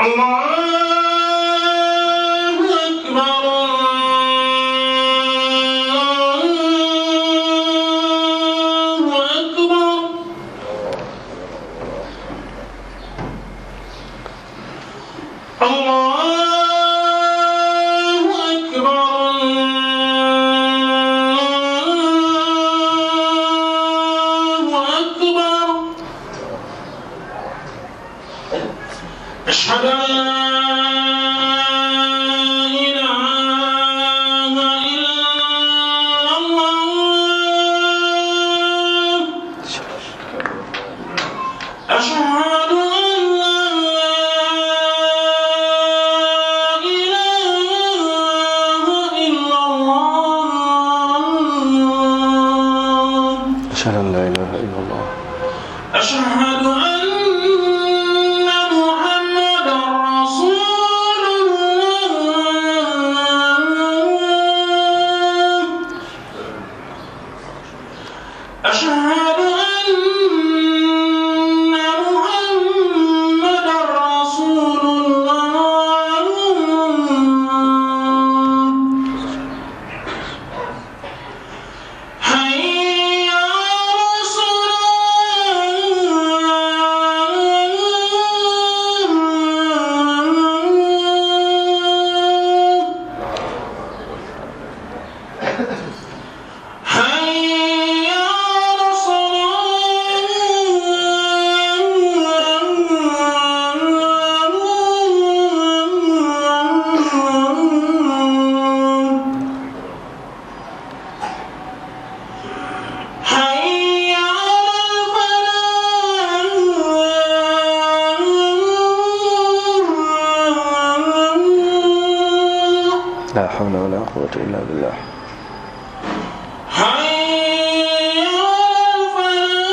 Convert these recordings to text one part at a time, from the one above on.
الله أكبر الله أكبر الله أكبر الله أكبر أشهد أن لا إله إلا الله أشهد أن لا إله إلا الله أشهد أن لا إله إلا الله أشهد أن محمدا رسول الله أشهد أن محمدا رسول الله حي على الصلاة حي على الصلاة حي على الفلاح لا حول ولا قوة إلا بالله حي على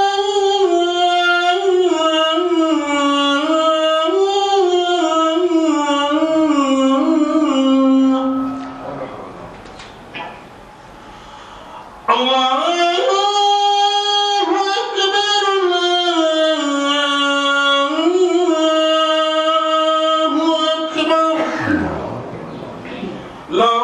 الفلاح الله أكبر الله أكبر لا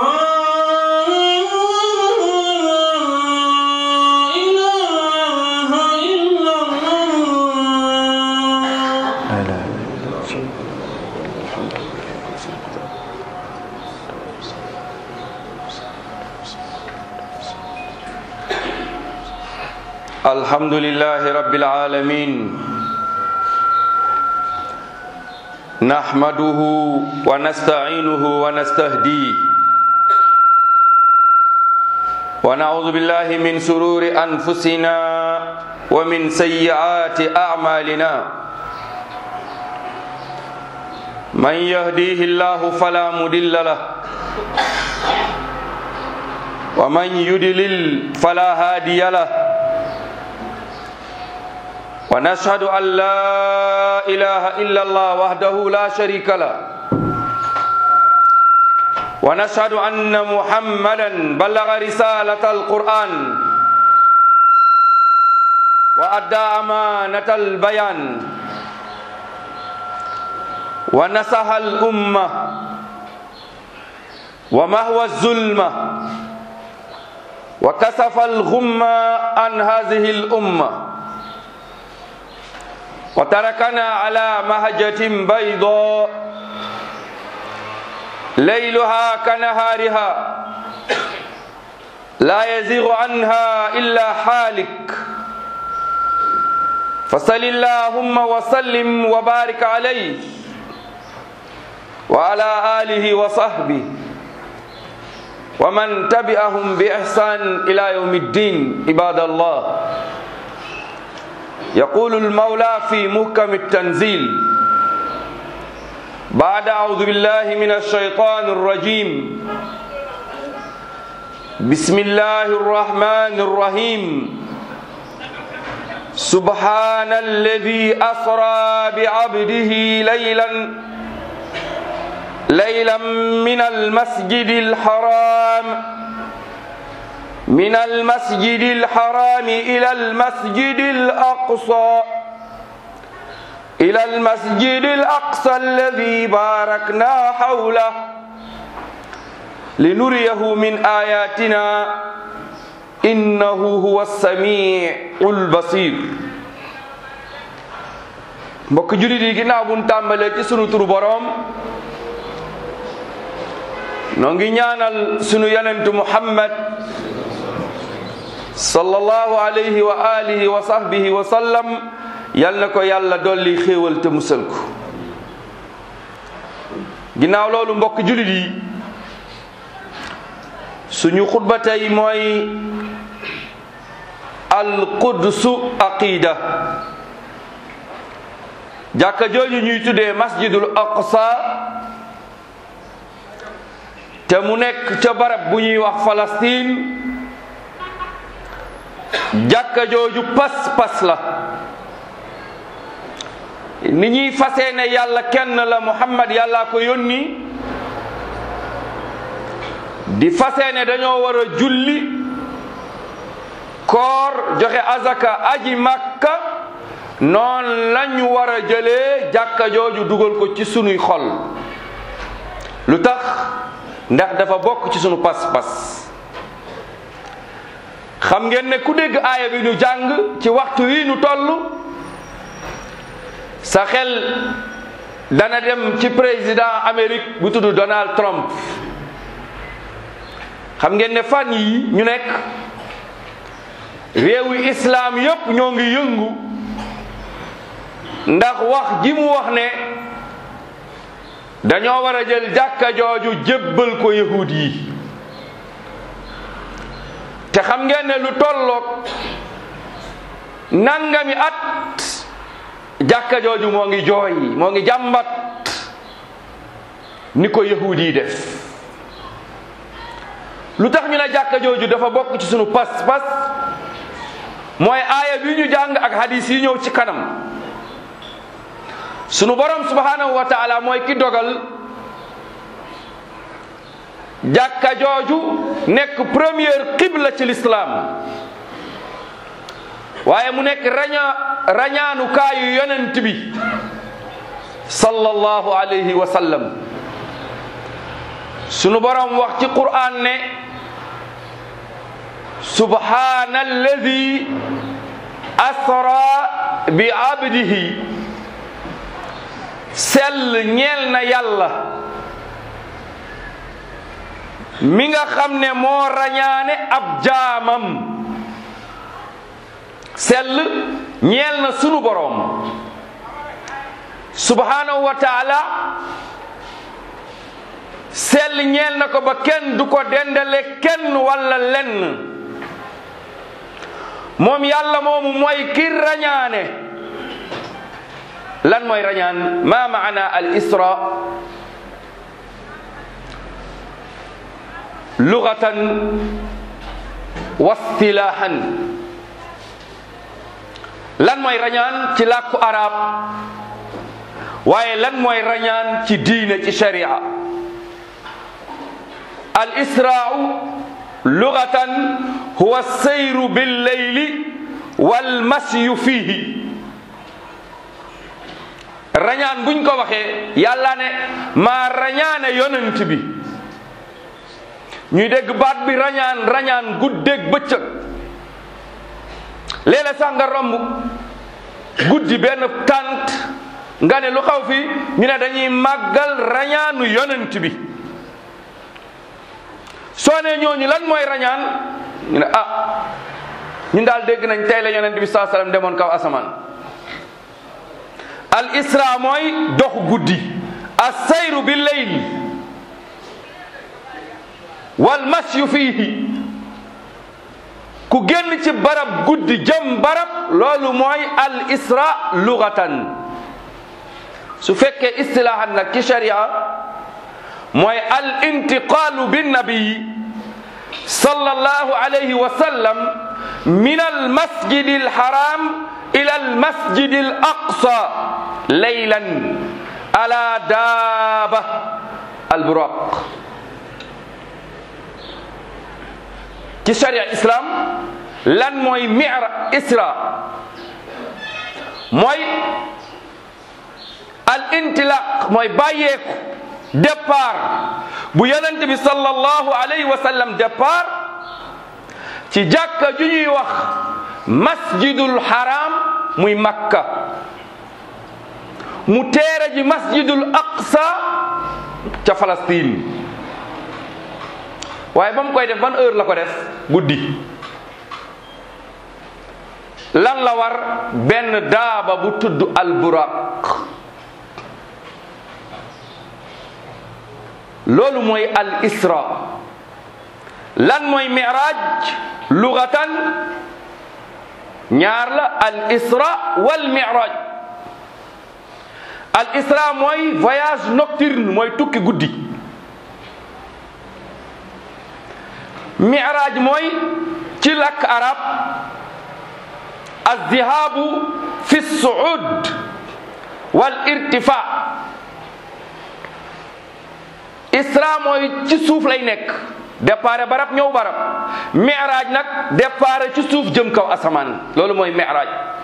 إله إلا الله لا إله إلا الله الحمد لله رب العالمين نحمده ونستعينه ونستهديه ونعوذ بالله من سرور أنفسنا ومن سيئات أعمالنا من يهديه الله فلا مضل له ومن يضلل فلا هادي له ونشهد أن لا إله إلا الله وحده لا شريك له ونشهد أن محمدا بلغ رسالة القرآن وأدى أمانة البيان ونصح الأمة ومهوى الظلمة وكسف الغمة عن هذه الأمة وتركنا على مهجة بيضاء ليلها كنهارها لا يزيغ عنها إلا حالك فصل اللهم وسلم وبارك عليه وعلى آله وصحبه ومن تبعهم بإحسان إلى يوم الدين عباد الله يقول المولى في محكم التنزيل بعد أعوذ بالله من الشيطان الرجيم بسم الله الرحمن الرحيم سبحان الذي أسرى بعبده ليلا ليلا من المسجد الحرام من المسجد الحرام إلى المسجد الأقصى إلى المسجد الأقصى الذي باركنا حوله لنريه من آياتنا إنه هو السميع البصير mbokk julit yi ginnaaw buñ tàmbalee ci sunu turu boroom noo ngi ñaanal sunu yonentu muhammad sallallahu alayhi wa alihi wa sahbihi wa sallam yal na ko yàlla dolli xéewal te musal ko ginnaaw loolu mbokk julit yi suñu xutba tey mooy alqudsu aqida jàkka jooju ñuy tuddee masjidul aqsa te mu nekk ca barab bu ñuy wax Palestine jàkka jooju pas-pas la ni ñuy fasee ne yàlla kenn la Muhammad yàllaa ko yónni di fasee ne dañoo war a julli koor joxe azaka aji makka noon lañu war a jëlee jàkka jooju dugal ko ci sunuy xol lu tax ndax dafa bokk ci sunu pas-pas xam ngeen ne ku dégg aaya bi nu jàng ci waxtu wi nu toll sa xel dana dem ci président Amérique bu tudd Donald Trump xam ngeen ne fan yi ñu nekk réewi islaam yépp ñoo ngi yëngu ndax wax ji mu wax ne dañoo war a jël jàkka jooju jébbal ko yahud yi te xam ngeen ne lu tolloog nangami at jàkka jooju moo ngi jooy moo ngi jàmbat ni ko yahud yi def lu tax ñu ne jàkka jooju dafa bokk ci sunu pas-pas mooy aaya bi ñu jàng ak hadis yi ñëw ci kanam sunu borom subhanahu wa taala mooy ki dogal jàkka jooju nekk première qibla ci l'islam waaye mu nekk raña rañaanu kaayu yonent bi sallallahu alayhi wa sallam sunu borom wax ci qur'an ne subhana alladi asra bi abdihi sell ñeel na yàlla mi nga xam ne moo rañaane ab jaamam sell ñeel na sunu boroom subhanahu wa taala sell ñeel na ko ba kenn du ko dendale kenn walla lenn moom yàlla moomu mooy ki rañaane lan mooy rañaan ma maana al isra lugatan wa istilahan lan mooy rañaan ci làkku arab waaye lan mooy rañaan ci diine ci sharia al israau lugatan huwa sayru billeyli wal masyu fihi rañaan buñ ko waxee yàlla ne maa rañaane yonent bi ñuy dégg baat bi rañaan rañaan guddeeg bëccëg léeg-léeg sax nga romb guddi benn tànt nga ne lu xaw fi ñu ne dañuy màggal rañaanu yonent bi soo ne ñooñu lan mooy rañaan ñu ne ah ñun daal dégg nañ tey la yonent bi saa sallam demoon kaw asamaan al isra mooy dox guddi assayru bi leyl wal masyu fiihi ku génn ci barab guddi jëm barab loolu mooy al isra lugatan su fekkee istilahan nag ci sharia mooy al intiqaalu bin nabi sallallahu alayhi wa sallam min al masjid al haram ila al masjid al aqsa laylan ala daaba al buraq ci sharia islam lan mooy mira isra mooy al intilaq mooy bàyyeeku départ bu yonent bi sallallahu alayhi wa sallam départ ci jàkka ju ñuy wax masjidul haram muy makka mu teere ji masjidul aqsa ca Palestine waaye ba mu koy def ban heure la ko def guddi lan la war benn daaba bu tudd alburaq loolu mooy al isra lan mooy miraj lugatan ñaar la al isra wal miraj al isra mooy voyage nocturne mooy tukki guddi miraj mooy ci làkk arab azzihabu fi suud wal irtifa isra mooy ci suuf lay nekk départ barab ñëw barab miraj nag départ ci suuf jëm kaw asamaan loolu mooy miraj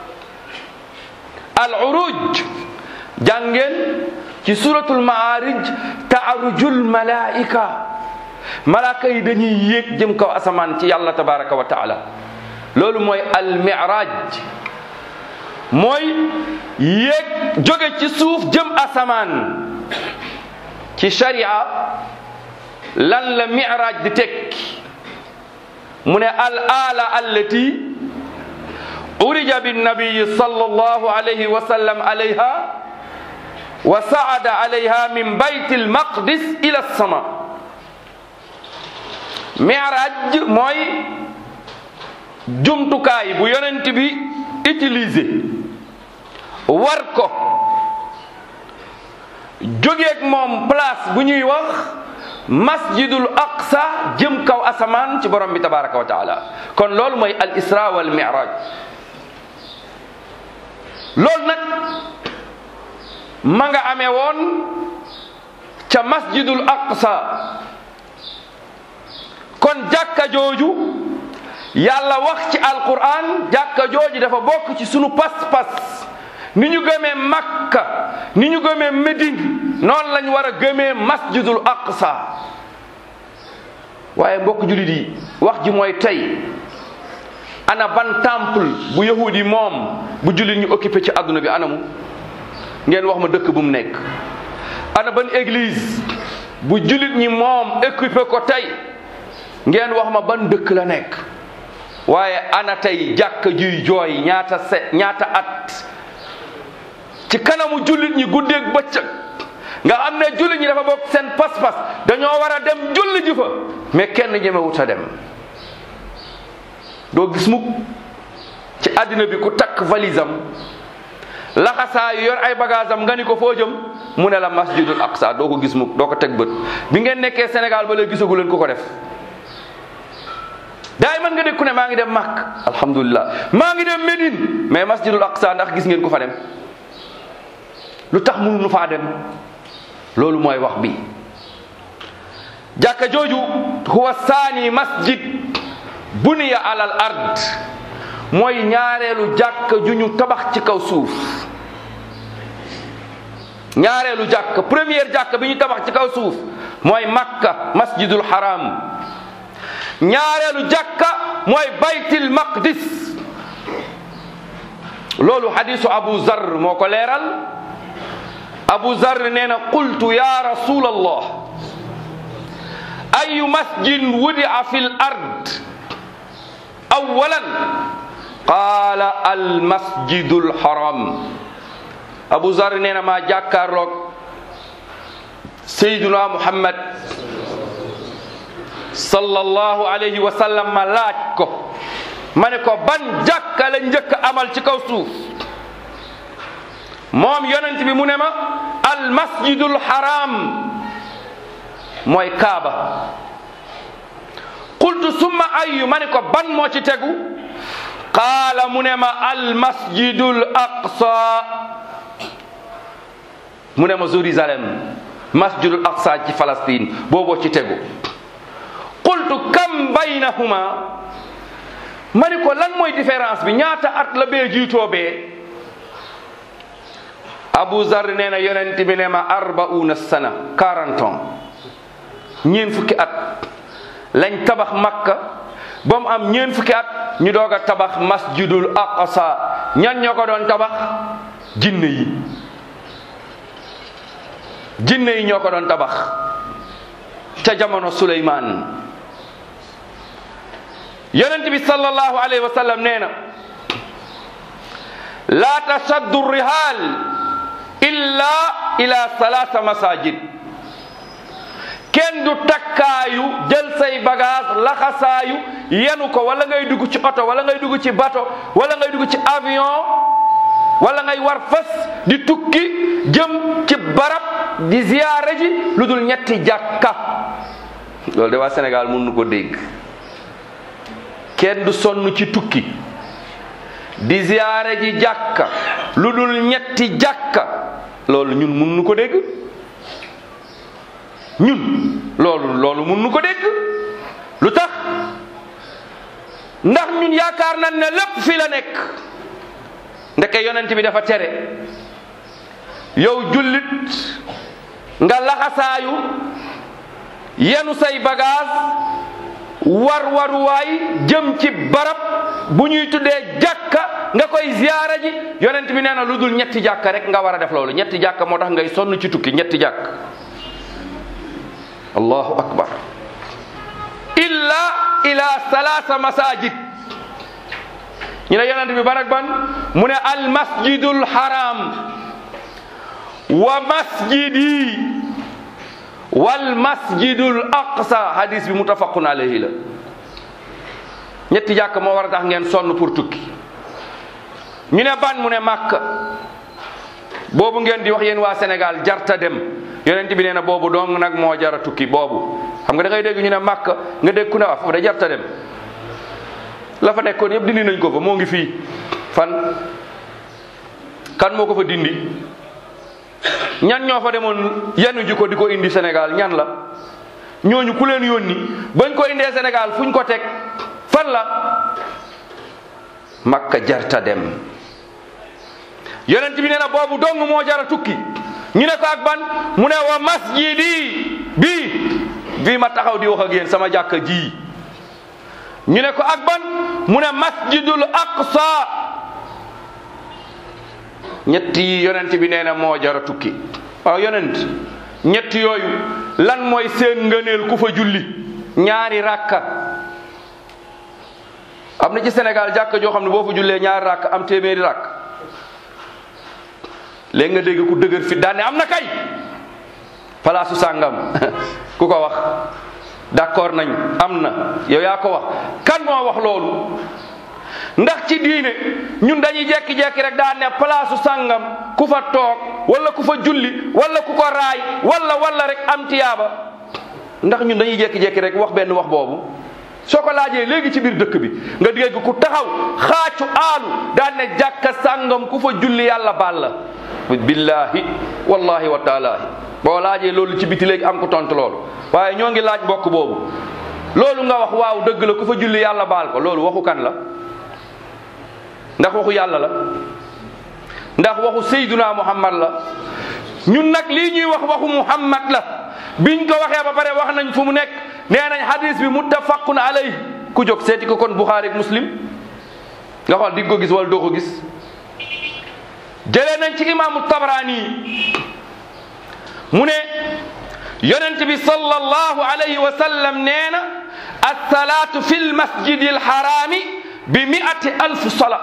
al uruj jàngeen ci suratul maarij taarujul malaika malaaka yi dañuy yéeg jëm kaw asamaan ci yàlla tabaraka wa taala loolu mooy al miraj mooy yéeg jóge ci suuf jëm asamaan ci sharia lan la miraj di tekki mu ne al ala allati urija binnabiyi sallallahu alayhi wa sallam alayha wa saada alayha min bayt almaqdis ila sama miraj mooy jumtukaay bu yonent bi utilisé war ko jógeeg moom place bu ñuy wax masjidul aqsa jëm kaw asamaan ci borom bi tabaraka wa taala kon loolu mooy al isra wal miraj loolu nag ma nga amee woon ca masjidul aqsa kon jàkka jooju yàlla wax ci alquran jàkka jooju dafa bokk ci sunu pas-pas ni ñu gëmee makka ni ñu gëmee médine noonu lañ war a gëmee masjidul aqsa waaye mbokk julit yi wax ji mooy tey ana ban temple bu yahudi moom bu julit ñu occupé ci àdduna bi anamu ngeen wax ma dëkk bu mu nekk ana ban église bu julit ñi moom occupé ko tey ngeen wax ma ban dëkk la nekk waaye ana tey jàkka juy jooy ñaata se ñaata at ci kanamu jullit ñi guddeeg bëccëg nga xam ne jullit ñi dafa bokk seen pas-pas dañoo war a dem julli ji fa mais kenn ñemewut a dem doo gis mukk ci àddina bi ku takk valise am laxasaayu yor ay bagage am nga ni ko foo jëm mu ne la masjidul aqsa doo ko gis mukk doo ko teg bët bi ngeen nekkee Sénégal ba léegi gisagu leen ku ko def daay man nga dégg ku ne maa ngi dem Makk alhamdulilah maa ngi dem Médine mais masjidul aqsa ndax gis ngeen ku fa dem lu tax mënuñu faa dem loolu mooy wax bi jàkka jooju huwa saani masjid buniya alal ard mooy ñaareelu jàkka ju ñu tabax ci kaw suuf ñaareelu jàkka première jàkka bi ñu tabax ci kaw suuf mooy makka masjidul haram ñaareelu jàkka mooy baytil maqdis loolu hadisu abu zar moo ko leeral abu zar nee na qultu ya rasul allah ayu masjidin wudia fi l ard awalan qaala al masjidu l haram abu zar nee na maa jàkkaarloog sayduna muhammad sallallahu alayhi wa sallam ma laaj ko ma ne ko ban jàkka la njëkk amal ci kaw suuf moom yonent bi mu ne ma al masjidul haram mooy kaaba qultu summa ayu ma ne ko ban moo ci tegu qaala mu ne ma al masjidul aqsa mu ne ma Jérusalem masjidul aqsa ci Palestine booboo ci tegu qultu kam baynahuma ma ni ko lan mooy différence bi ñaata at la bee jiitoo bee Abu Zar nee na yonent bi ne ma arbauna sana 40 ans ñeen fukki at lañ tabax makka ba mu am ñeen fukki at ñu doog a tabax masjidul aqsa ñan ñoo ko doon tabax jinne yi jinne yi ñoo ko doon tabax ca jamono suleymaan yonent bi sallallahu alayhi wa sallam nee na laa tashaddu rihaal illa ila salaasa masajid kenn du takkaayu jël say bagage laxasaayu yenu ko wala ngay dugg ci oto wala ngay dugg ci bato wala ngay dugg ci avion wala ngay war fas di tukki jëm ci barab di ziyaare ji lu dul ñetti jàkka loolu de waa Sénégal mun nu ko dégg kenn du sonn ci tukki di ziyaare ji jàkka lu dul ñetti jàkka loolu ñun mun nu ko dégg ñun loolu loolu mun nu ko dégg lu tax ndax ñun yaakaar nañ ne lépp fi la nekk ndeke yonent bi dafa tere yow jullit nga laxasaayu yenu say bagage war waruwaay jëm ci barab bu ñuy tuddee jàkka nga koy ziyaara ji yonent bi nee na lu dul ñetti jàkka rek nga war a def loolu ñetti jàkka moo tax ngay sonn ci tukki ñetti jàkk allahu akbar illa ila salaasa masajid ñu ne yonent bi ban ak ban mu ne al masjidul haram wa masjidi wal masjidul aqsa hadis bi muttafaqun alayhi la ñetti jàkk moo war a tax ngeen sonn pour tukki ñu ne ban mu ne màkk boobu ngeen di wax yéen waa Sénégal jarta dem yonent bi nee na boobu dong nag moo jara tukki boobu xam nga da ngay dégg ñu ne màkk nga dégg ku ne wax foofu da jarta dem la fa nekkoon yëpp dindi nañ ko fa moo ngi fii fan kan moo ko fa dindi ñan ñoo fa demoon yenu ji ko di ko indi Sénégal ñan la ñooñu ku leen yónni bañ ko indee Sénégal fuñ ko teg fan la makka jarta dem yonent bi nee na boobu dong moo jara tukki ñu ne ko ak ban mu ne wa masjidi bii bii ma taxaw di wax ak yéen sama jàkka ji ñu ne ko ak ban mu ne masjidul aqsa ñett yi yonent bi nee na moo jara tukki waaw yonent ñett yooyu lan mooy seen ngëneel ku fa julli ñaari rakka am na ci Sénégal jàkka joo xam ne boo fa jullee ñaari rakk am téeméeri rakk léegi nga dégg ku dëgër fi daane am na kay palaasu sàngam ku ko wax d'accord nañ am na yow yaa ko wax kan moo wax loolu ndax ci diine ñun dañuy jekki-jekki rek daan ne palaasu sàngam ku fa toog wala ku fa julli wala ku ko raay wala wala rek am tiyaaba ndax ñun dañuy jekki-jekki rek wax benn wax boobu soo ko laajee léegi ci biir dëkk bi nga dégg ku taxaw xaacu aalu daan ne jàkka sàngam ku fa julli yàlla baal la billahi wallahi wa taalaahi boo laajee loolu ci biti léegi am ko tontu loolu waaye ñoo ngi laaj mbokk boobu loolu nga wax waaw dëgg la ku fa julli yàlla baal ko loolu waxu kan la ndax waxu yàlla la ndax waxu sayduna muhammad la ñun nag lii ñuy wax waxu muhammad la biñ ko waxee ba pare wax nañ fu mu nekk nee nañ hadis bi muttafaqun alayh ku jóg seeti ko kon buxaari ak muslim nga xool di nga ko gis wala doo ko gis jëlee nañ ci imaamu tabrani mu ne yonent bi sallallahu alayhi wa sallam nee na alsalaatu fi lmasjidi alxaraami bi miati alf sala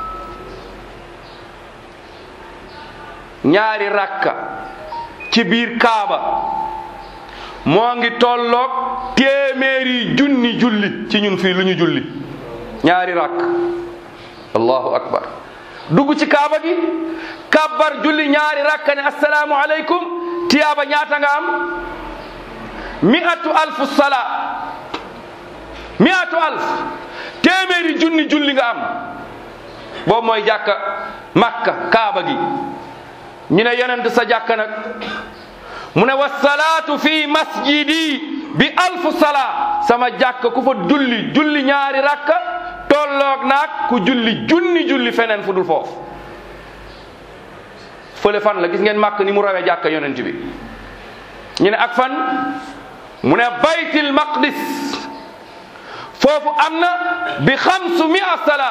ñaari rakka ci biir kaaba moo ngi tolloog téeméeri junni julli ci ñun fii lu ñu julli ñaari rakk allahu akbar dugg ci kaaba gi kabbar julli ñaari rakka ne assalaamu aleykum tiyaaba ñaata nga am mi'atu alfu sala mi'atu alf téeméeri junni julli nga am boobu mooy jàkka makka kaaba gi ñu ne yonent sa jàkka nag mu ne wasalaatu fi masjidi bi alfu sala sama jàkka ku fa julli julli ñaari rakka tolloog naag ku julli junni julli feneen fu dul foofu fële fan la gis ngeen màkk ni mu rawee jàkka yonent bi ñu ne ak fan mu ne baytil maqdis foofu am na bi xamsu mia sala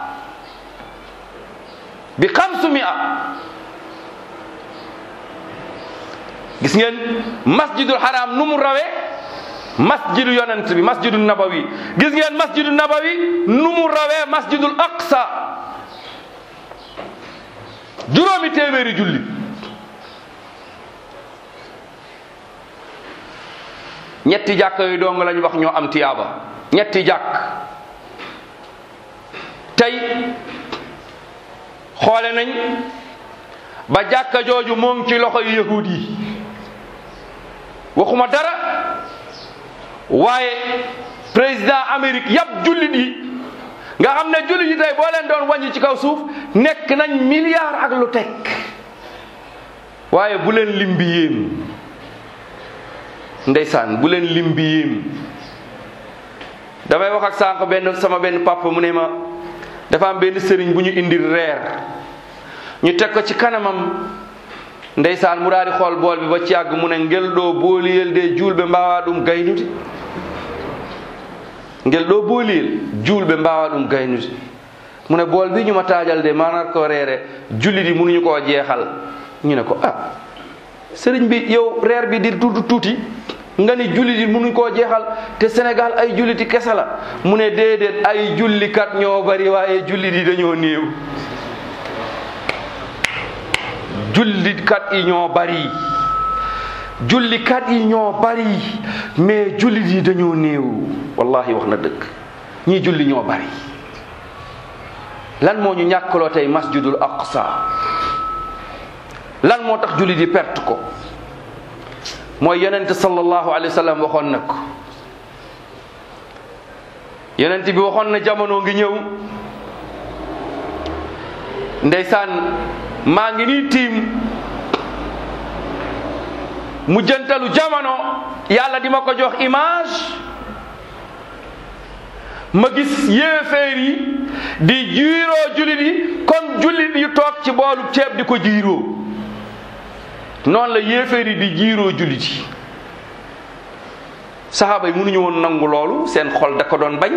bi xamsu mia gis ngeen masjidul haram nu mu rawee masjidu yonent bi masjidu nabawi gis ngeen masjidu nabawi nu mu rawee masjidul aqsa juróomi téeméeri julli ñetti jàkk yooyu dong lañ wax ñoo am tiyaaba ñetti jàkk tey xoole nañ ba jàkka jooju moo ngi ci loxoy yahud yi waxuma dara waaye président Amérique yàpp jullit yi nga xam ne jullit yi tey boo leen doon wàññi ci kaw suuf nekk nañ milliard ak lu teg waaye bu leen lim bi yéem ndeysaan bu leen lim bi yéem damay wax ak sànq benn sama benn papa mu ne ma dafa am benn sëriñ bu ñu indil reer ñu teg ko ci kanamam ndeysaan mu daal di xool bool bi ba ci yàgg mu ne ngel ɗo booliyel de julɓe mbawa ɗum gaynude ngel ɗo booliyel julɓe mbawa ɗum gaynude mu ne bool bi ñu ma taajal de maanaam ko reere julli di mënuñu koo jeexal ñu ne ko ah sëriñ bi yow reer bi di tuuti tuuti nga ni julli di mënuñ koo jeexal te Sénégal ay julliti kese la mu ne déedéet ay jullikat ñoo bari waaye julli di dañoo néew jullikat yi ñoo bari jullikat yi ñoo bari mais jullit yi dañoo néew wallahi wax na dëgg ñii julli ñoo bari lan moo ñu ñàkkaloo tey masjidul aqsa lan moo tax jullit yi perte ko mooy yonent sallallahu alayhi wa sallam waxoon na ko yonent bi waxoon na jamono ngi ñëw ndeysaan maa ngi nii tiim mu jëntalu jamono yàlla di ma ko jox image ma gis yéeféer yi di jiiroo jullit yi comme jullit yu toog ci boolu ceeb di ko jiiroo noonu la yéeféer yi di jiiroo jullit yi saxaaba yi mënuñu woon nangu loolu seen xol da ko doon bañ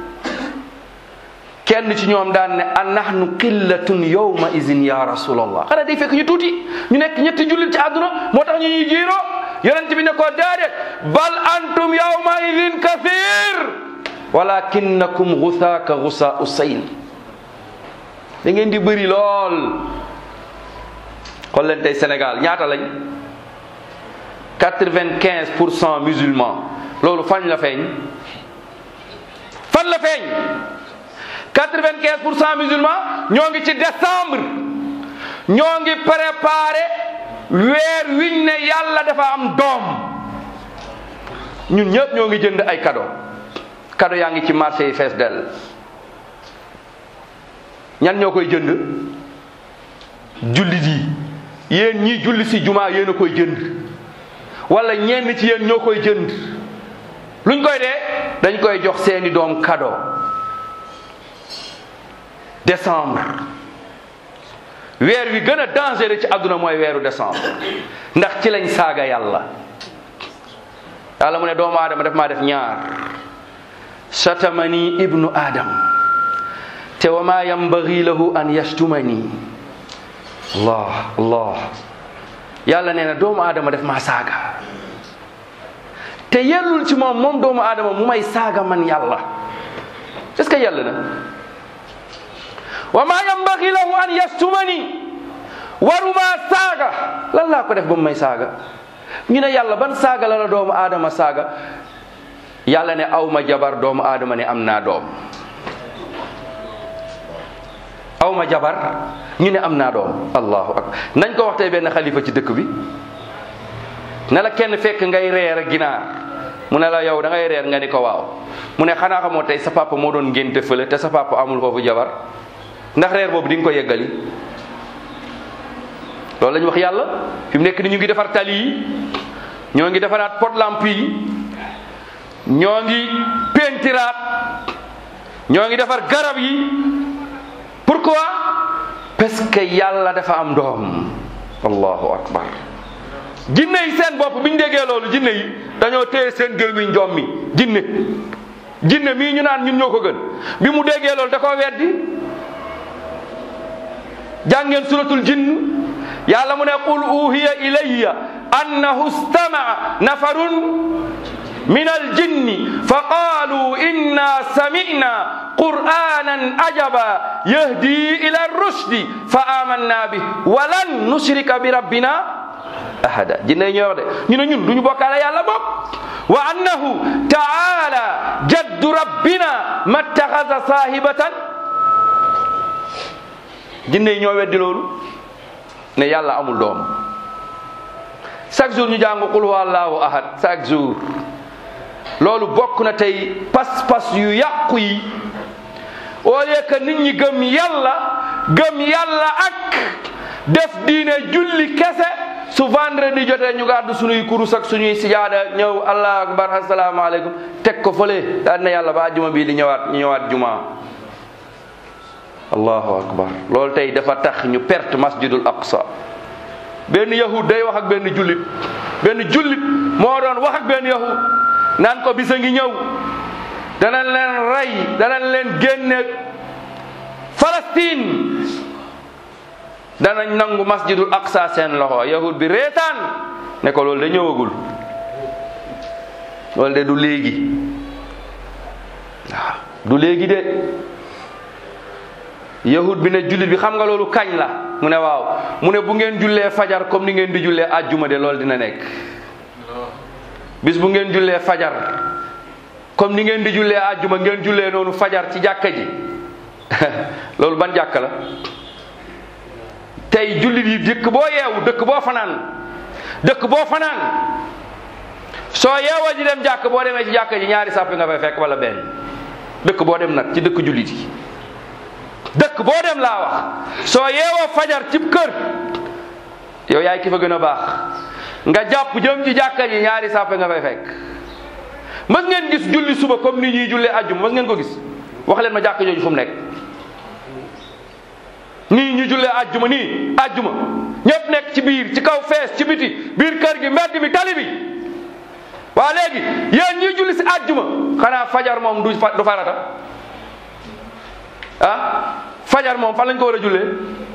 kenn ci ñoom daan ne a nahnu qillatun yawma izin ya rasulallah xanaa day fekk ñu tuuti ñu nekk ñetti jullit ci àdduna moo tax ñu ñuy jiiroo yonent bi ne ko déedéet bal antum yawma izin kathir walakinnakum gusaaka gusa usayn da ngeen di bëri lool xool leen tey Sénégal ñaata lañ quatre-vingt-quinze pour cent musulmans loolu fan la feeñ fan la feeñ quatre-vingt-quinze pour cent musulmans ñoo ngi ci décembre ñoo ngi préparé weer wiñ ne yàlla dafa am doom ñun ñëpp ñoo ngi jënd ay cadeau cadeau yaa ngi ci marché yi fees dell ñan ñoo koy jënd jullit yi yéen ñii julli si jumaa yéen a koy jënd wala ñenn ci yéen ñoo koy jënd luñ koy dee dañ koy jox seeni doom cadeau décembre weer wi gën a dangereux ci àdduna mooy weeru décembre ndax ci lañ saaga yàlla yàlla mu ne doomu aadama def maa def ñaar satamani ibnu adam te wa ma yambagi lahu an yashtumani allah allah yàlla nee na doomu aadama def maa saaga te yellul ci moom moom doomu aadama mu may saaga man yàlla est-ce que yàlla na wa ma yambagi lahu an yashtumani waruma saaga lan laa ko def ba mu may saaga ñu ne yàlla ban saaga la la doomu aadama saaga yàlla ne aw ma jabar doomu aadama ne am naa doom aw ma jabar ñu ne am naa doom allahu akbar nañ ko wax tey benn xalifa ci dëkk bi ne la kenn fekk ngay reer ak ginaar mu ne la yow da ngay reer nga ni ko waaw mu ne xanaa xamoo tey sa papa moo doon ngénte fële te sa papa amul foofu jabar ndax reer boobu di nga ko yeggali loolu la ñu wax yàlla fi mu nekk ni ñu ngi defar tali yi ñoo ngi defaraat pot lampe yi ñoo ngi pentiraat ñoo ngi defar garab yi pourquoi parce que yàlla dafa am doom allahu akbar jinne yi seen bopp bi ñu déggee loolu jinne yi dañoo téye seen gémmiñ njoom mi jinne jinne mii ñu naan ñun ñoo ko gën bi mu déggee loolu da koo weddi jàngeen suratul jinn yàlla mu ne qul uhiya ilayya annahu stamaa nafarun min aljinni fa qaalu inna samina qur'anan ajaba yahdi ila rushdi fa amanna bih walan nushrika bi rabbina ahada jinne ñoo wax de ñu ne ñun duñu bokkaale yàlla bokk wa annahu taala jaddu rabbina mattaxasa saahibatan jinne yi ñoo weddi loolu ne yàlla amul doom chaque jour ñu jàng qul huwa allahu ahad chaque jour loolu bokk na tey pas-pas yu yàqu yi au lieu que nit ñi gëm yàlla gëm yàlla ak def diine julli kese su vendredi jotee ñu gàddu suñuy kurus ak suñuy sijaada ñëw allah akbar asalaamaaleykum teg ko fële daal na yàlla ba juma bii di ñëwaat ñu ñëwaat juma allahu akbar loolu tey dafa tax ñu perte masjidul aqsa benn yahud day wax ak benn jullit benn jullit moo doon wax ak benn yahud naan ko bisa ngi ñëw danañ leen rey danañ leen génne Palestine danañ nangu masjidul aqsa seen loxo yahud bi reetaan ne ko loolu de ñëwagul loolu de du léegi waaw du léegi de yahud bi ne jullit bi xam nga loolu kañ la mu ne waaw mu ne bu ngeen jullee fajar comme ni ngeen di jullee àjjuma de loolu dina nekk bis bu ngeen jullee fajar comme ni ngeen di jullee àjjuma ngeen jullee noonu fajar ci jàkka ji loolu ban jàkka la tey jullit yi dëkk boo yeewu dëkk boo fanaan dëkk boo fanaan soo yeewoo ji dem jàkk boo demee ci jàkka ji ñaari sàppi nga fay fekk wala benn dëkk boo dem nag ci dëkk jullit yi dëkk boo dem laa wax soo yeewoo fajar cib kër yow yaay ki fa gën a baax nga jàpp jëm ci jàkka ji ñaari sàppe nga fay fekk mës ngeen gis julli suba comme ni ñuy jullee ajjuma mës ngeen ko gis wax leen ma jàkka jooju fu mu nekk nii ñu jullee ajjuma nii ajjuma ñëpp nekk ci biir ci kaw fees ci biti biir kër gi mbedd mi tali bi waa léegi yéen ñuy julli si ajjuma xanaa fajar moom du fa- du farata ah fajar moom fan lañ ko war a jullee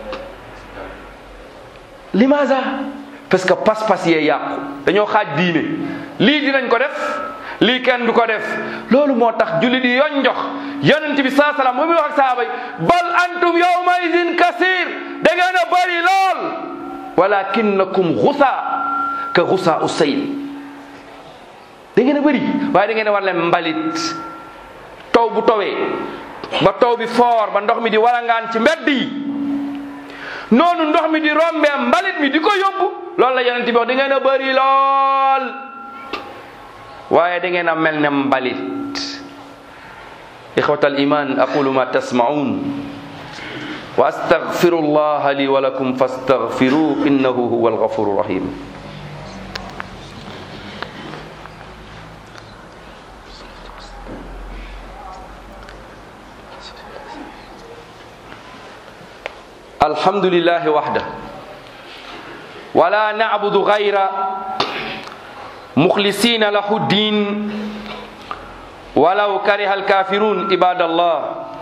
limaza parce que pas-pas yee yàqu dañoo xaaj diine lii dinañ ko def lii kenn du ko def loolu moo tax julli di yoon jox yonent bi saa salaam mu muy wax ak sahaaba yi bal antum yawma idin kasir da ngeen a bëri lool walakinnakum xusa ka xusa u sayl da ngeen a bëri waaye da ngeen a war leen mbalit taw bu towee ba taw bi foor ba ndox mi di walangaan ci mbedd yi noonu ndox mi di rombee mbalit mi di ko yóbbu loolu la yonent bi wax da ngeen a bëri lool waaye da ngeen a mel ne mbalit ixwata al iman aqulu ma tasmaun wa astaghfiru allah li wa lakum fastaghfiruhu innahu huwa alghafuru rahim الحمد لله وحده ولا نعبد غير مخلصين له الدين ولو كره الكافرون عباد الله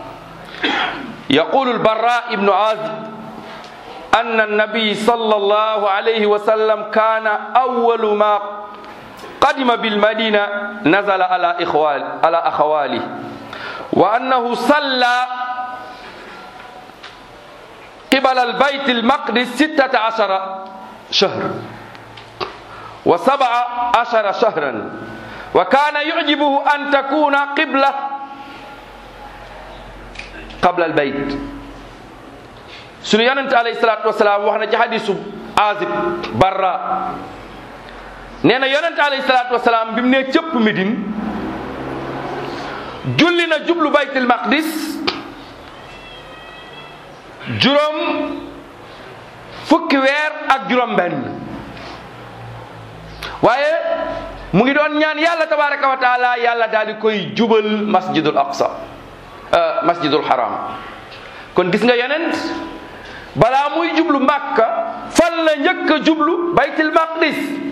يقول البراء بن عازب أن النبي صلى الله عليه وسلم كان أول ما قدم بالمدينة نزل على إخوال على أخواله وأنه صلى قبل البيت المقدس ستة عشر شهر وسبع عشر شهرا وكان يعجبه أن تكون قبلة قبل البيت sunu yonent alayhi salaatu wasalaam wax na ci hadisu azib barra nee na yonent alayhi salaatu wasalaam bi mu nee cëpp Médine julli na jublu baytul maqdis juróom fukki weer ak juróom benn waaye mu ngi doon ñaan yàlla tabaraka wa taala yàlla daal di koy jubal masjidul aqsa masjidul haram kon gis nga yeneen balaa muy jublu màkka fan la njëkk a jublu baytil maqdis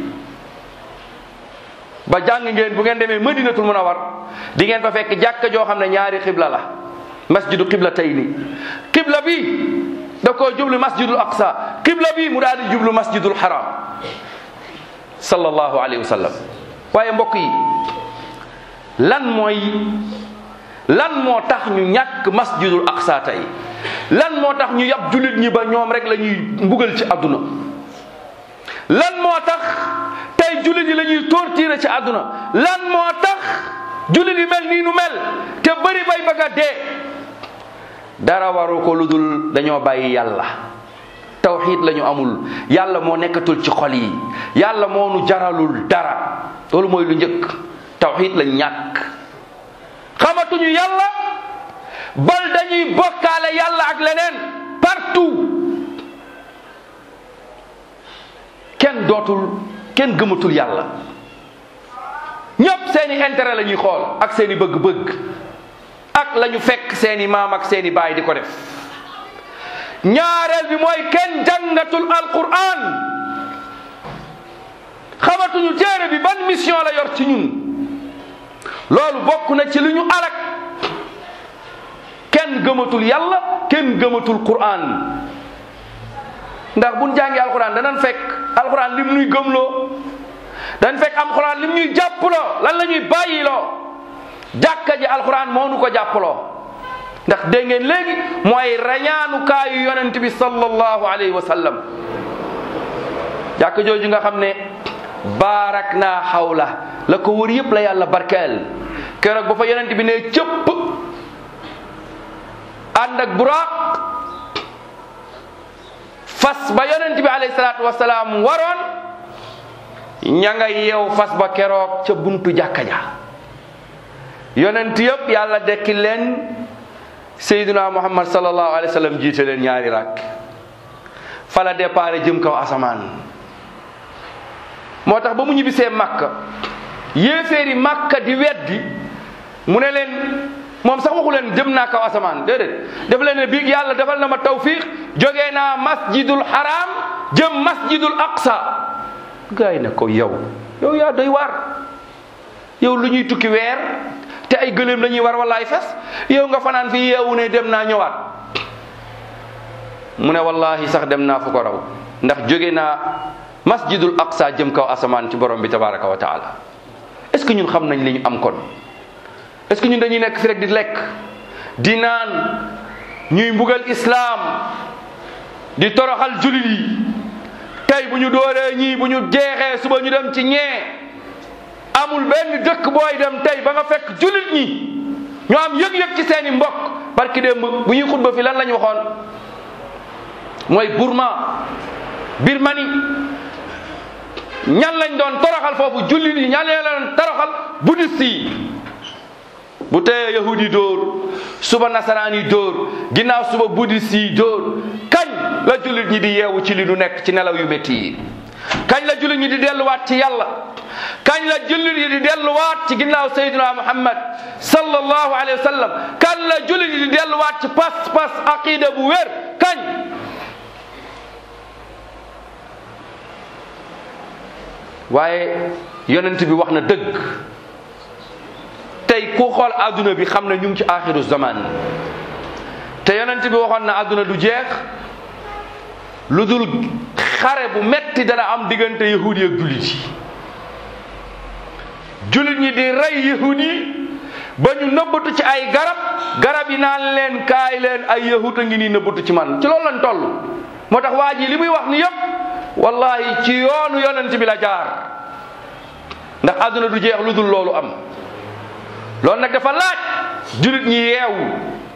ba jàng ngeen bu ngeen demee madinatul munawar di ngeen fa fekk jàkka joo xam ne ñaari xibla la masjidu xibla tey ni xibla bi da koo jublu masjidul aqsa xibla bi mu daal di jublu masjidul haram sallallahu alayhi wa sallam waaye mbokk yi lan mooy lan moo tax ñu ñàkk masjidul aqsa tey lan moo tax ñu yab jullit ñi ba ñoom rek la ñuy mbugal ci àdduna lan moo tax tey jullit yi la ñuy torturer ci àdduna lan moo tax jullit yi mel nii nu mel te bëri bay bëgg a dee dara waru ko lu dul dañoo bàyyi yàlla tawxiid la ñu amul yàlla moo nekkatul ci xol yi yàlla moo nu jaralul dara loolu mooy lu njëkk tawxiid lañ ñàkk xamatuñu yàlla bal dañuy bokkaale yàlla ak leneen partout kenn dootul kenn gëmatul yàlla ñépp seeni intérêt la ñuy xool ak seeni bëgg-bëgg ak la ñu fekk seeni maam ak seeni baay di ko def ñaareel bi mooy kenn jàngatul alquran xamatuñu téere bi ban mission la yor ci ñun loolu bokk na ci li ñu alak kenn gëmatul yàlla kenn gëmatul quran ndax buñ jàngi alquran danañ fekk alquran lim ñuy gëmloo dañ fekk am alquran lim ñuy jàppaloo lan la ñuy bàyyiloo jàkka ji alquran moo nu ko jàppaloo ndax dégg ngeen léegi mooy rañaanukaayu yonent bi sallallahu alayhi wa sallam jàkka jooju nga xam ne baarak naa xawla la ko wër yëpp la yàlla barkeel keroog ba fa yonent bi ne cëpp ànd ak buraaq fas ba yonent bi alayhi salaatu wasalaam waroon ña nga yeew fas ba keroog ca buntu jàkka ja yonent yëpp yàlla dekki leen sayyiduna muhammad sallallahu alayhi wa sallam jiite leen ñaari rakk fa la départ jëm kaw asamaan moo tax ba mu ñibbisee makka yéeféeri makka di weddi mu ne leen moom sax waxu leen jëm naa kaw asamaan déedéet def leen ne biig yàlla defal na ma tawfiq jógee naa masjidul haram jëm masjidul aqsa gaa yi ne ko yow yow yaa doy waar yow lu ñuy tukki weer te ay gëléem la ñuy war wala ay fas yow nga fanaan fii yeewu ne dem naa ñëwaat mu ne wallahi sax dem naa fu ko raw ndax jóge naa masjidul aqsa jëm kaw asamaan ci borom bi tabaraka wa taala est ce que ñun xam nañ li ñu am kon est ce que ñun dañuy nekk fi rek di lekk di naan ñuy mbugal islaam di toroxal julit yi tey bu ñu dooree ñii bu ñu jeexee suba ñu dem ci ñee amul benn dëkk booy dem tey ba nga fekk julit ñi ñoo am yëg-yëg ci seeni mbokk barki démb bu ñuy xutba fi lan la ñu waxoon mooy Burma Birmanie ñan lañ doon toroxal foofu jullit yi ñan lañ doon toroxal bouddhiste yi bu teyee yahudi yi dóor suba nasaraan yi dóor ginnaaw suba bouddhiste yi dóor kañ la jullit ñi di yeewu ci li nu nekk ci nelaw yu métti yi kañ la jullit ñi di delluwaat ci yàlla kañ la jullit yi di delluwaat ci ginnaaw sayyidina muhammad sallallahu alayhi wa sallam kañ la jullit yi di delluwaat ci pas pas aqida bu wér kañ waaye yonent bi wax na dëgg tey ku xool adduna bi xam ne ñu ngi ci axiru zaman te yonent bi waxoon na adduna du jeex lu dul xare bu metti dana am diggante yahudi ak jullit yi jullit ñi di rey yahud yi ba ñu nëbbatu ci ay garab garab yi naan leen kaay leen ay yahud a ngi nii nëbbatu ci man ci loolu lañ toll moo tax waa ji li muy wax ni yépp wallahi ci yoonu yonent bi la jaar ndax àdduna du jeex lu dul loolu am loolu nag dafa laaj jullit ñi yeewu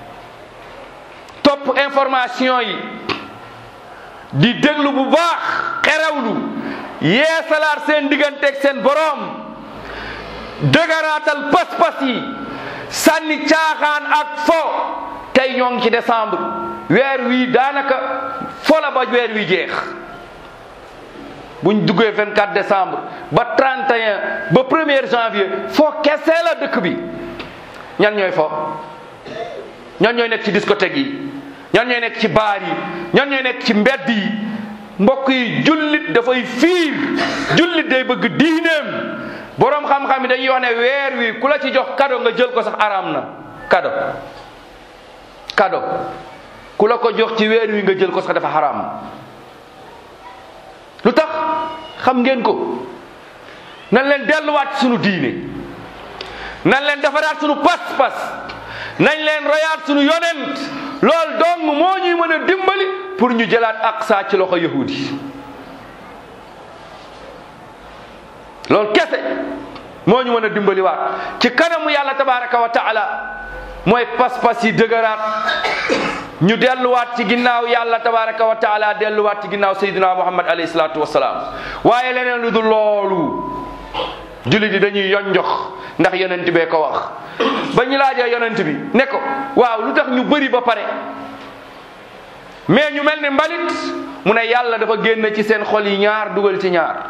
topp information yi di déglu bu baax xerewlu yeesalaat seen digganteeg seen boroom dëgëraatal pas-pas yi sànni caaxaan ak fo tey ñoo ngi ci décembre weer wii daanaka fo la ba weer wi jeex buñ duggee 24 décembre ba 31 ba 1er janvier foo kese la dëkk bi ñan ñooy fo ñan ñooy nekk ci discothèque yi ñan ñooy nekk ci baar yi ñan ñooy nekk ci mbedd yi mbokk yi jullit dafay fiir jullit day bëgg diineem boroom xam-xam yi dañuy wax ne weer wi ku la ci jox kado nga jël ko sax araam na kado kado ku la ko jox ci weer wi nga jël ko sax dafa xaraam lu tax xam ngeen ko nan leen delluwaat sunu diine nan leen defaraat sunu pas-pas nañ leen royaat sunu yonent loolu dong moo ñuy mën a dimbali pour ñu jëlaat aqsa ci loxo yahudi loolu kese moo ñu mën a dimbali waat ci kanamu yàlla tabaraka wa taala mooy pas-pas yi dëgëraat ñu delluwaat ci ginnaaw yàlla tabaraka wa taala delluwaat ci ginnaaw sayyidina muhammad alayhi salaatu wasalaam waaye leneen lu dul loolu jullit yi dañuy yonjox ndax yonent bee ko wax ba ñu laajee yonent bi ne ko waaw lu tax ñu bëri ba pare mais ñu mel ni mbalit mu ne yàlla dafa génn ci seen xol yi ñaar dugal ci ñaar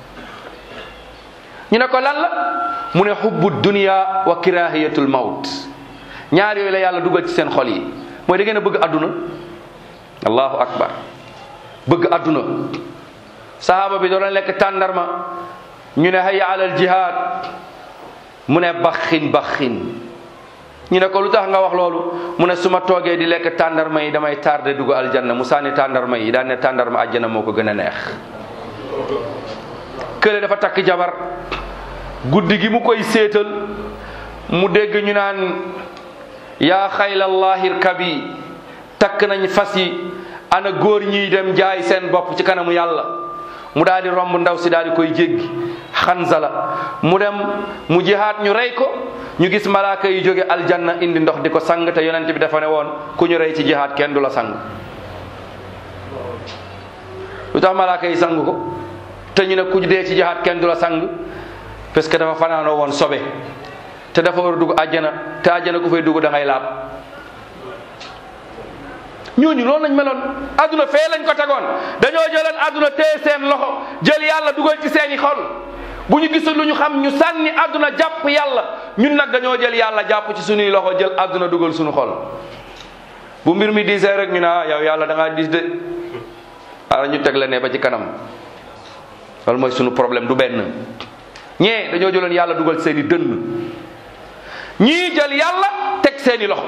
ñu ne ko lan la mu ne xubbu dunia wa kirahiyatul mawt ñaar yooyu la yàlla dugal ci seen xol yi mooy da ngeen a bëgg adduna allahu akbar bëgg adduna sahaaba bi doon lekk tàndarma ñu ne hayya alal jihad mu ne baxin baxin ñu ne ko lu tax nga wax loolu mu ne su ma toogee di lekk tàndarma yi damay tardé dugg aljanna mu sànni tàndarma yi daan ne tàndarma àjjana moo ko gën a neex kële dafa takk jabar guddi gi mu koy séetal mu dégg ñu naan yaa xaylallahir kabi takk nañ fas yi ana góor ñiy dem jaay seen bopp ci kanamu yàlla mu daal di romb ndaw si daal di koy jéggi xanzala mu dem mu jihaat ñu rey ko ñu gis malaaka yi jóge aljanna indi ndox di ko sang te yonent bi dafa ne woon ku ñu rey ci jihaat kenn du la sang lu tax malaaka yi sang ko te ñu ne ku dee ci jihaat kenn du la sang parce que dafa fanaanoo woon sobe te dafa war a dugg àjjana te àjjana ku fay dugg da ngay laab ñooñu loolu lañ meloon àdduna fee lañ ko tegoon dañoo jëloon àdduna téye seen loxo jël yàlla dugal ci seeni xol bu ñu gisul lu ñu xam ñu sànni àdduna jàpp yàlla ñun nag dañoo jël yàlla jàpp ci suñuy loxo jël àdduna dugal suñu xol bu mbir mi diisee rek ñu ne ah yow yàlla da ngaa diis de ara ñu teg la ne ba ci kanam loolu mooy suñu problème du benn ñee dañoo jëloon yàlla dugal seeni dënn ñii jël yàlla teg seeni loxo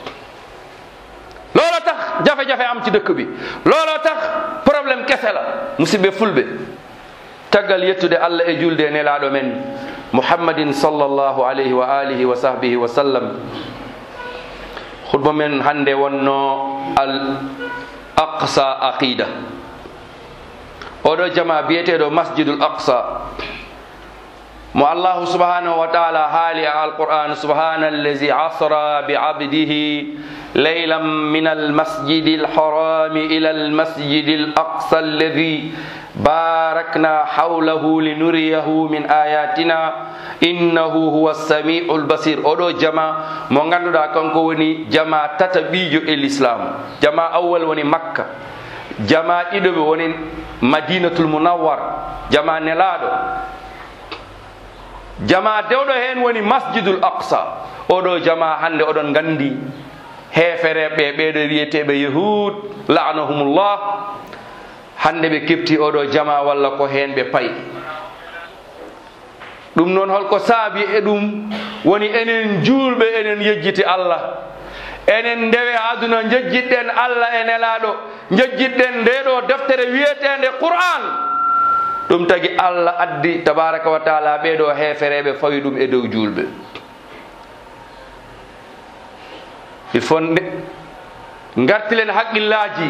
looloo tax jafe-jafe am ci dëkk bi looloo tax problème kese la musidɓe fulɓe taggal yettude allah e julde e nelaɗo men muhammadin sallllahu alayhi wa alihi wa sahbihi wa sallam hutba men hande wonno al aqsa aqida oɗo jama biyeteɗo masjidul aqsa mo allahu subhanahu wa taala haali e alquran subhana allazi asra bi abdihi ليلا من المسجد الحرام إلى المسجد الأقصى الذي باركنا حوله لنريه من آياتنا إنه هو السميع البصير أدو جما mo ganduɗa kanko woni jama tataɓijo e l'islam jama awwal woni makka jama ɗiɗoɓe woni madinatul munawwar jama nelaɗo jama dewɗo hen woni masjidul aqsa oɗo jama hande oɗon gandi heefereɓe ɓeɗo wiyeteɓe yahud lanahumullah hande ɓe kefti oɗo jama walla ko hen ɓe payi ɗum noon holko saabi e ɗum woni enen julɓe enen yejjiti allah enen ndewe aduna jejjitɗen allah e nelaɗo jejjitɗen ndeɗo deftere wiyetende qur'an ɗum tagi allah addi tabaraka wa taala ɓeɗo heefereɓe fawi ɗum e dow julɓe il faut gartilen haqqillaji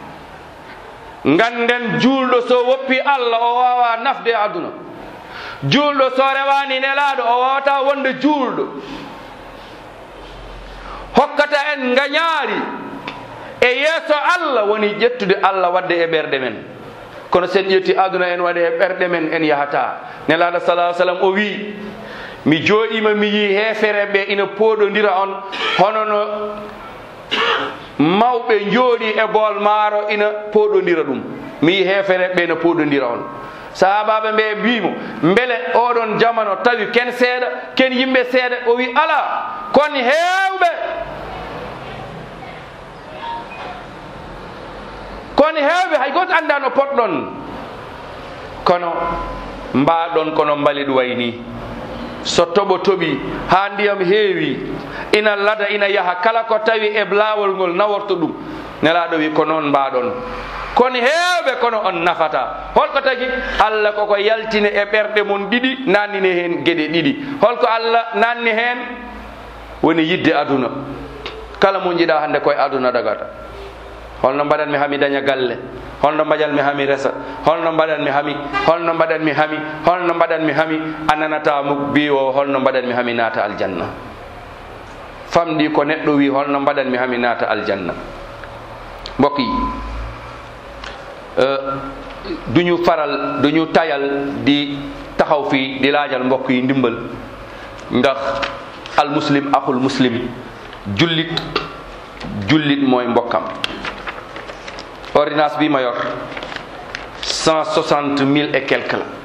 ganden julɗo so woppi allah o wawa nafde e aduna julɗo so rewani nelaɗo o wawata wonde julɗo hokkata en gañaari e yeeso allah woni ƴettude allah wadde e ɓerɗe men kono sen ƴetti aduna en waɗe e ɓerɗe men en yahata nelaɗo salah sallam o wi mi jooɗima mi yi heefere ɓe ina pooɗodira on hono no mawɓe jooɗi e bool maaro ina pooɗodira ɗum mi yi heefere ɓe ina pooɗodira on sahabaɓe ɓe mbimo beele oɗon jamano tawi ken seeɗa ken yimɓe seeɗa o wi ala kon hewɓe kono heewɓe hay goto annda no potɗon kono mbaɗon kono mbalit way ni so toɓo toɓi ha ndiyam heewi ina lada ina yaha kala ko tawi e laawol ngol naworto ɗum nelaɗo wi ko noon mbaɗon kono heewɓe kono on nafata holko tagi allah koko yaltine e ɓerɗe mon ɗiɗi nannine hen gueɗe ɗiɗi holko allah nanni hen woni yidde aduna kala mo jiiɗa hande koye aduna dagata holno mbaɗanmi hami daña galle holno mbaɗanmi hami resa holno mbaɗanmi hami holno mbaɗanmi hami holno mbaɗanmi hami a nanata mo mbi o holno mbaɗanmi hami naata aljanna famɗi ko neɗɗo wi holno mbaɗanmi hami naata aljanna mbokk yi duñu faral duñu tayal di taxaw fii di laajal mbokk yi ndimbal ndax al muslim axul muslim jullit jullit mooy mbokkam ordonnance bi ma yor cent soixante mille et quelque la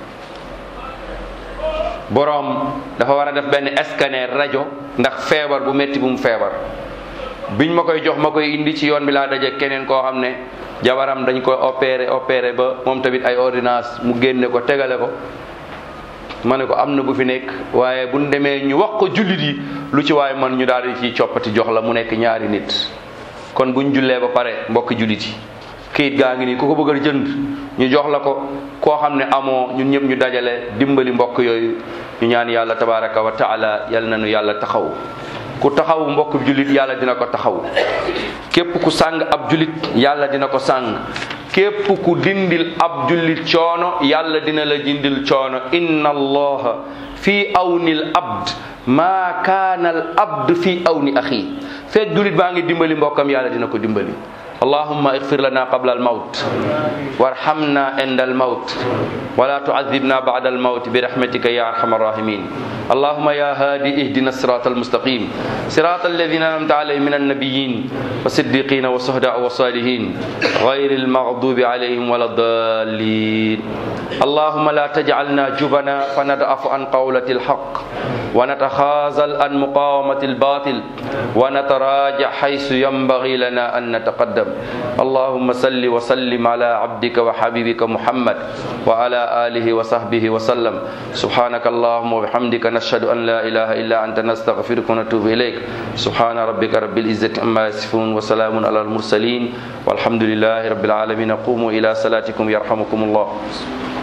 boroom dafa war a def benn scanner rajo ndax feebar bu metti bu mu feebar biñ ma koy jox ma koy indi ci yoon bi laa daje keneen koo xam ne jabaram dañ koy opéré opéré ba moom tamit ay ordonnance mu génne ko tegale ko ma ne ko am na bu fi nekk waaye buñ demee ñu wax ko jullit yi lu ci waaye man ñu daal di ciy coppati jox la mu nekk ñaari nit kon buñ jullee ba pare mbokk jullit yi kayit gaa ngi nii ku ko bëgg a jënd ñu jox la ko koo xam ne amoo ñun ñëpp ñu dajale dimbali mbokk yooyu ñu ñaan yàlla tabaraka wa taala yal na nu yàlla taxaw ku taxaw mbokk jullit yàlla dina ko taxaw képp ku sàng ab jullit yàlla dina ko sàng képp ku dindil ab jullit coono yàlla dina la dindil coono inna allaha fi awni l abd maa kaana al abd fi awni axi fekk jullit baa ngi dimbali mbokkam yàlla dina ko dimbali allahumma igfir lana qabla almawt warhamna inda almawt wala tu'adhibna ba'da almawt برحمتك يا ارحم الراحمين اللهم يا هادي اهدنا الصراط المستقيم صراط الذين انعمت عليهم من النبيين والصديقين والشهداء والصالحين غير المغضوب عليهم ولا الضالين اللهم لا تجعلنا جبنا فندعف عن قولة الحق ونتخاذل عن مقاومة الباطل ونتراجع حيث ينبغي لنا أن نتقدم اللهم صل وسلم على عبدك وحبيبك محمد وعلى آله وصحبه وسلم سبحانك اللهم وبحمدك نشهد أن لا إله إلا أنت نستغفرك ونتوب إليك سبحان ربك رب العزة عما يصفون وسلام على المرسلين والحمد لله رب العالمين قوموا إلى صلاتكم يرحمكم الله